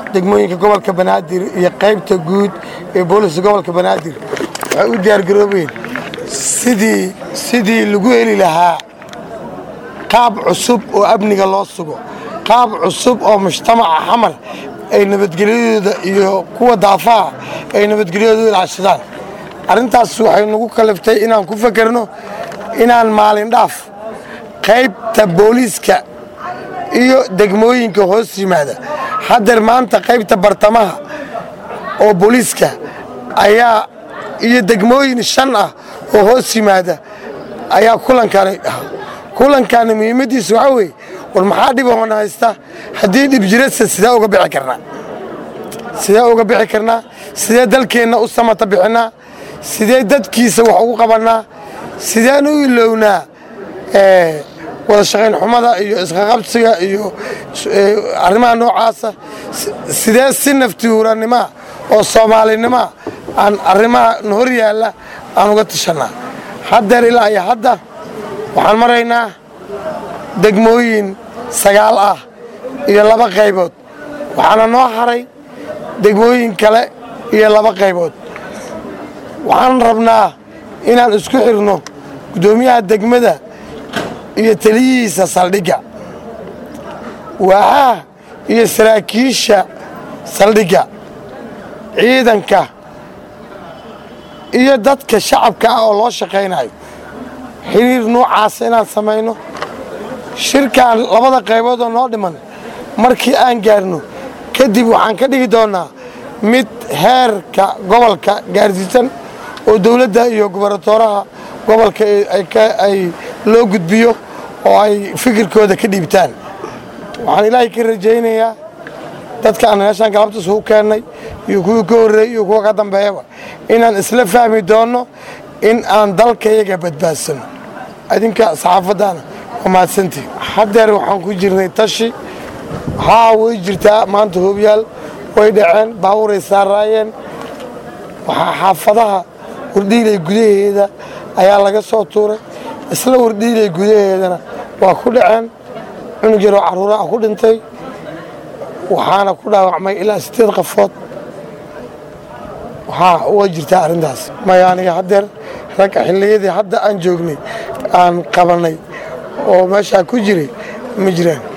degmooyinka gobolka banaadir iyo qaybta guud ee booliska gobolka banaadir waxay u diyaargaroobeen sidii sidii lagu heli lahaa qaab cusub oo amniga loo sugo qaab cusub oo mujtamaca xamar ay nabadgelyadooda iyo kuwa daafaha ay nabadgelyadooda ilaashadaan arrintaas waxay nagu kaliftay inaan ku fakerno inaan maalin dhaaf qaybta booliiska iyo degmooyinka hoos yimaada haddeer maanta qaybta bartamaha oo booliiska ayaa iyo degmooyin shan ah oo hoos yimaada ayaa kulankaani ah kulankaani muhiimaddiisa waxaa weeye war maxaa dhibahoona haysta haddii dhib jirasa sidee uga bixi karnaa sidee uga bixi karnaa sidee dalkeenna u samata bixinnaa sidee dadkiisa wax ugu qabannaa sideen u ilownaa wada shaqayn xumada iyo isqaqabsiga iyo arrimaha noocaasa sidee si naftihuurannimoa oo soomaalinimoa aan arrimaha hor yaalla aan uga tashannaa haddeer ilaa iyo hadda waxaan maraynaa degmooyin sagaal ah iyo laba qaybood waxaana noo haray degmooyin kale iyo laba qaybood waxaan rabnaa inaan isku xirno guddoomiyaha degmada iyo taliyihiisa saldhigga waaxaha iyo saraakiisha saldhigga ciidanka iyo dadka shacabka ah oo loo shaqaynayo xiriir noocaasa inaan samayno shirkan labada qaybood oo noo dhiman markii aan gaarno kadib waxaan ka dhigi doonnaa mid heerka gobolka gaarsiisan oo dowladda iyo gobernatooraha gobolka ay loo gudbiyo oo ay fikirkooda ka dhiibtaan waxaan ilaahay ka rajaynayaa dadka aan meeshaan galabtas u keennay iyo kuwii ka horreeyey iyo kuwa ka dambeeyaba inaan isla fahmi doonno in aan dalkayaga badbaadsano adinka saxaafaddaana waa mahadsantii haddeer waxaan ku jirnay tashi haa way jirtaa maanta hoobyaal way dhaceen baabuuray saaraayeen waxaa xaafadaha wardhiilay gudaheeda ayaa laga soo tuuray isla wardhiilay gudaheedana waa ku dhaceen cunug yaroo carruuraha ku dhintay waxaana ku dhaawacmay ilaa siddeed qafood waxaa way jirtaa arrintaas maya aniga haddeer ragga xilliyadii hadda aan joognay aan qabannay oo meeshaa ku jiray ma jiraan